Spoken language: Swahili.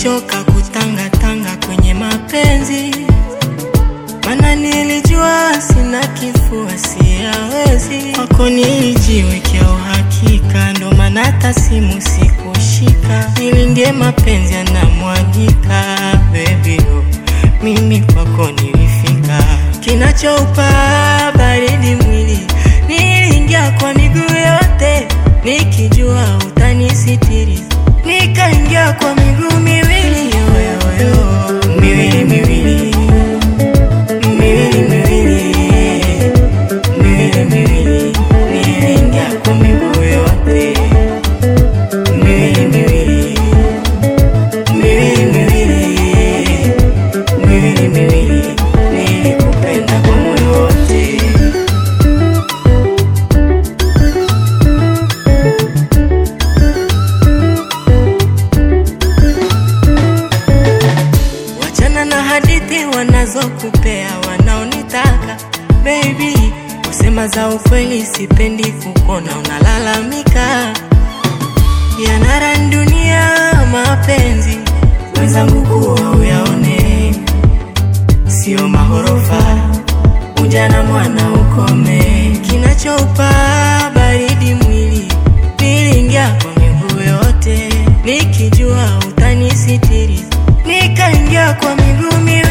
nilichoka kutangatanga kwenye mapenzi, mana nilijua sina kifua, siyawezi. Kwako nilijiwekea uhakika, ndo maana hata simu sikushika. Nilindie mapenzi yanamwagika, baby oh, mimi kwako nilifika. Kinachoupa baridi mwili, niliingia kwa miguu yote, nikijua utanisitiri, nikaingia kwa miguu miwili yoyoyo, miwili miwili miwili miwili miwili miwili, niliingia kwa miguu yote, miwili miwili miwili miwili miwili miwili, nilikupenda kwa moyo wote. Wachana na hadithi wanazokupea wanaonitaka baby, kusema za ukweli sipendi kukona unalalamika. Yanara dunia mapenzi wenzangu kuwa uyaone, sio mahorofa, ujana mwana ukome. Kinachoupa baridi mwili, niliingia kwa miguu yote, nikijua utanisitiri, nikaingia kwa miguu miwili